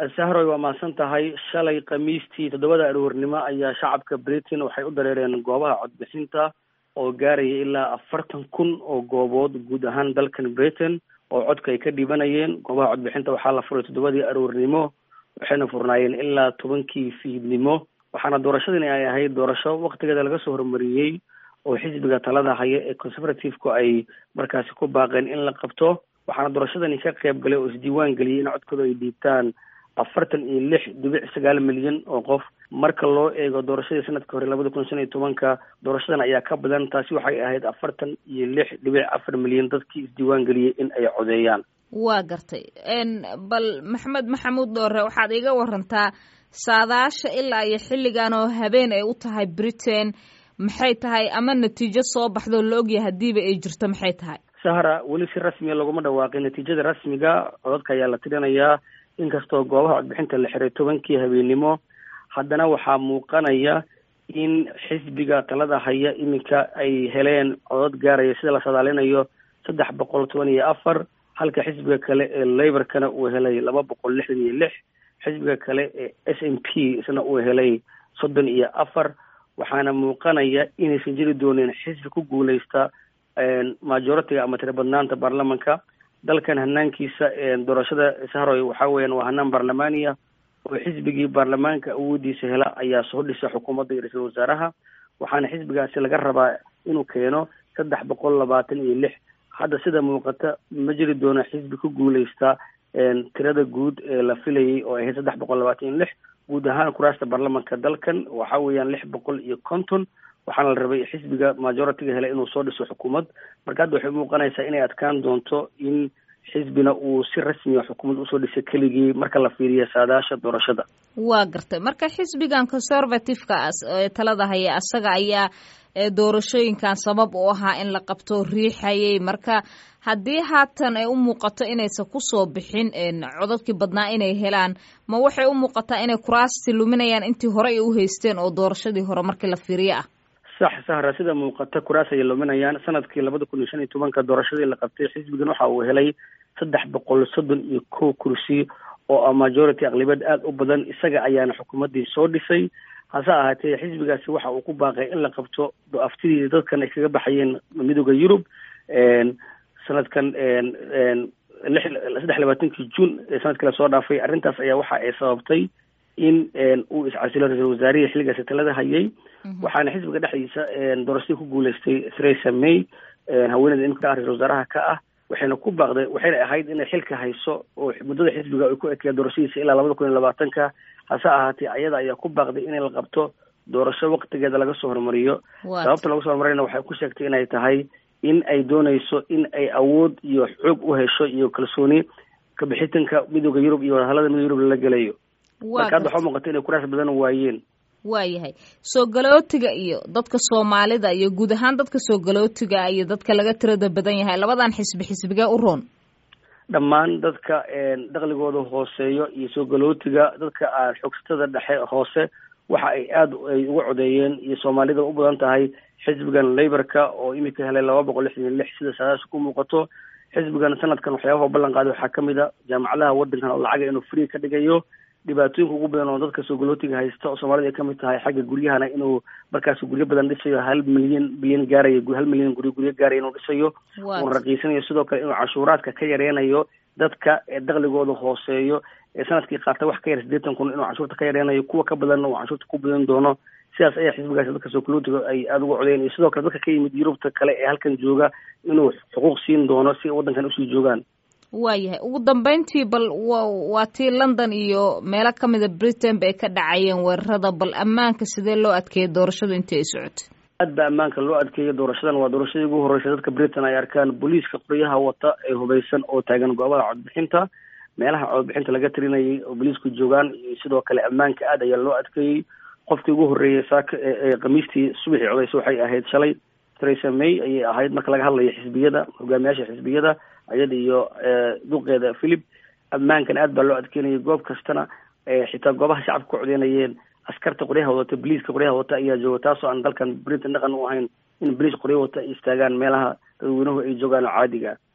sahroy waa mahadsan tahay shalay khamiistii toddobada aroornimo ayaa shacabka britain waxay u dareereen goobaha codbixinta oo gaaraya ilaa afartan kun oo goobood guud ahaan dalkan britain oo codka ay ka dhibanayeen goobaha codbixinta waxaa la furay toddobadii aroornimo waxayna furnaayeen ilaa tobankii fiidnimo waxaana doorashadani ay ahayd doorasho waktigeeda laga soo hormariyey oo xisbiga talada haya ee conservative-ku ay markaasi ku baaqeen in la qabto waxaana doorashadani ka qayb galay oo isdiiwaan geliyey in codkooda ay dhiibtaan afartan iyo lix dhibic sagaal milyan oo qof marka loo eego doorashadii sanadka hore labada kun shan iyo tobanka doorashadan ayaa ka badan taasi waxay ahayd afartan iyo lix dhibic afar milyan dadkii isdiiwaan geliyey in ay codeeyaan waa gartay bal maxamed maxamuud dhoore waxaad iga warantaa saadaasha ilaa iyo xilligan oo habeen ay u tahay britain maxay tahay ama natiijo soo baxdoo la ogyahay haddiiba ay jirto maxay tahay sahra weli si rasmiya laguma dhawaaqin natiijada rasmiga codadka ayaa la tirinayaa inkastoo goobaha codbixinta la xiray tobankii habeennimo haddana waxaa muuqanaya in xisbiga talada haya iminka ay heleen codod gaaraya sida la sadaalinayo saddex boqol toban iyo afar halka xisbiga kale ee laborkana uu helay laba boqol lixdan iyo lix xisbiga kale ee s m p isna uu helay soddon iyo afar waxaana muuqanaya inaysan jiri doonin xisbi ku guuleysta majoritiga ama tira badnaanta baarlamanka dalkan hanaankiisa doorashada sahroy waxa weeyaan waa hanaan baarlamaaniya oo xisbigii baarlamaanka awoodiisa hela ayaa soo dhisa xukuumadda iyo ra-iisul wasaaraha waxaana xisbigaasi laga rabaa inuu keeno saddex boqol labaatan iyo lix hadda sida muuqata ma jiri doono xisbi ku guuleysta tirada guud ee la filayay oo ahayd saddex boqol labaatan iyo lix guud ahaan kuraasta baarlamanka dalkan waxa weeyaan lix boqol iyo konton waxaana la rabay xisbiga majoritiga hele inuu soo dhiso xukuumad marka hadda waxay muuqanaysaa inay adkaan doonto in xisbina uu si rasmiya xukuumad usoo dhisay keligii marka la fiiriyo saadaasha doorashada waa gartay marka xisbigan conservative-ka ee talada haya asaga ayaa doorashooyinkan sabab u ahaa in la qabto riixayay marka haddii haatan ay u muuqato inaysan kusoo bixin codadkii badnaa inay helaan ma waxay u muuqataa inay kuraasti luminayaan intii hore ay u haysteen oo doorashadii hore markii la fiiriyo ah sax sahra sida muuqata kuraas ayay luminayaan sanadkii labada kun iyo shan iyo tobanka doorashadii la qabtay xisbigan waxa uu helay saddex boqol soddon iyo kow kursi oo ah majority aqlibiyad aada u badan isaga ayaana xukuumaddii soo dhisay hase ahaatee xisbigaasi waxa uu ku baaqay in la qabto aftidii dadkan ay kaga baxayeen midooda yurub sanadkan lix saddex labaatankii juun ee sanadkii lasoo dhaafay arrintaas ayaa waxa ay sababtay in uu iscasilo ra-isul wasaarihii xilligaasi talada hayay waxaana xisbiga dhexdiisa doorashadii ku guuleystay theresa may haweeneyda imika ah ra-isul wasaaraha ka ah waxayna ku baaqday waxayna ahayd inay xilka hayso oo muddada xisbiga ay ku ekeya doorashadiisa ilaa labada kun iyo labaatanka hase ahaatee ayada ayaa ku baaqday inay la qabto doorasho waktigeeda laga soo hormariyo sababta laga soo hormariyana waxay ku sheegtay inay tahay in ay dooneyso in ay awood iyo xoog u hesho iyo kalsooni kabixitanka midooda yurub iyo wadahallada midooda yurub lala gelayo marka hadda waxaa muuqata inay kuraas badan waayeen waayahay soo galootiga iyo dadka soomaalida iyo guud ahaan dadka soo galootiga iyo dadka laga tirada badan yahay labadan xisbi xisbigee u roon dhammaan dadka dakligooda hooseeyo iyo soo galootiga dadka aan xoogsatada dhexe hoose waxa ay aada ay uga codeeyeen iyo soomaalida u badan tahay xisbigan laborka oo imika helay laba boqol lixdan iyo lix sida saadaas ku muuqato xisbigan sanadkan waxyaabaha ballan qaaday waxaa kamid a jaamacadaha wadankan oo lacaga inuu free ka dhigayo dhibaatooyinka ugu badan oo dadka soo galootiga haysta oo soomaalida ay kamid tahay xagga guryahana inuu markaas guryo badan dhisayo hal milyan bilyan gaaraya hal milyan guryo guryo gaaraya inuu dhisayo uuna raqiisanayo sidoo kale inuu cashuuraadka ka yareynayo dadka ee dakligooda hooseeyo ee sanadkii qaata wax ka yar siddeetan kun inuu canshuurta ka yareynayo kuwa ka badanna uu canshuurta ku badan doono sidaas ayaa xisbigaasi dadka soo galootiga ay aada uga codeyen iyo sidoo kale dadka ka yimid yurubta kale ee halkan jooga inuu xuquuq siin doono si waddankan usii joogaan waayahay ugu dambeyntii bal wa waa tii london iyo meelo kamida britain ba ay ka dhacayeen weerarada bal ammaanka sidee loo adkeeyay doorashadu intii ay socotay aad ba ammaanka loo adkeeyay doorashadan waa doorashadii ugu horreysay dadka britain ay arkaan booliiska qoryaha wata ee hubaysan oo taagan goobaha codbixinta meelaha codbixinta laga tirinayay oo booliisku joogaan iyo sidoo kale ammaanka aad ayaa loo adkeeyey qofkii ugu horreeyay saaka ee khamiistii subaxii codeysa waxay ahayd shalay theresa may ayay ahayd marka laga hadlayo xisbiyada hogaamiyaasha xisbiyada ayada iyo duqeeda philip ammaankan aad baa loo adkeynayay goob kastana xitaa goobaha shacabka ku codeynayeen askarta qoryaha wadata boliiska qoryaha wata ayaa jooga taasoo aan dalkan britain dhaqan u ahayn in boliis qoryo wata ay istaagaan meelaha dadweynuhu ay joogaan oo caadiga